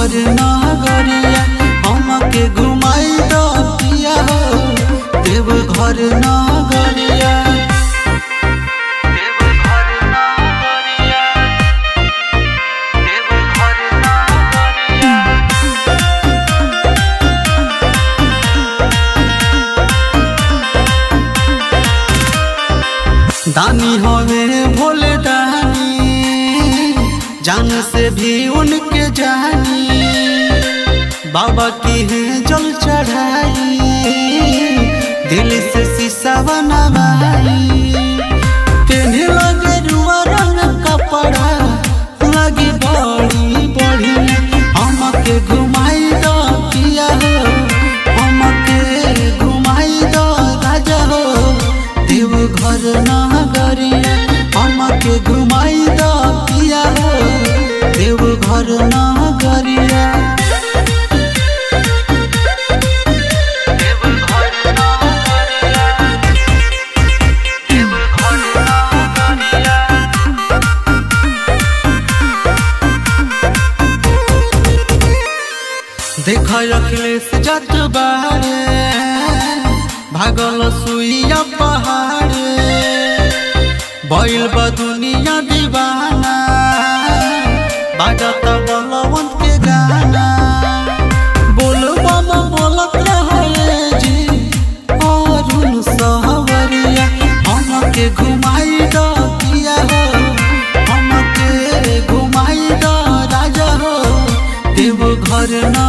घर नगरिया हमके घुमाई दो पिया हो देव घर नगरिया देव घर नगरिया देव घर नगरिया दानी होवे भोले दानी जान से भी उनके जानी बाबा की है जल चढ़ाई दिल से शीशा बनवाई तेने लगे रुआ रंग कपड़ा लगी बड़ी बड़ी हमके घुमाई दो किया हो हमके घुमाई दो राजा हो देव घर नगरिया हमके घुमाई दो किया हो देव घर नगरिया देव घर नगरिया देव घर नगरिया देख अखिलेश जत बारे भागल सुइया पहाड़े बैल बा दुनिया दीवाना बाजत बलवंत के गाना बोल बम बोलत रहे जी अरुण सहवरिया हमके घुमाई दो किया हो हमके घुमाई दो राजा हो देव घर न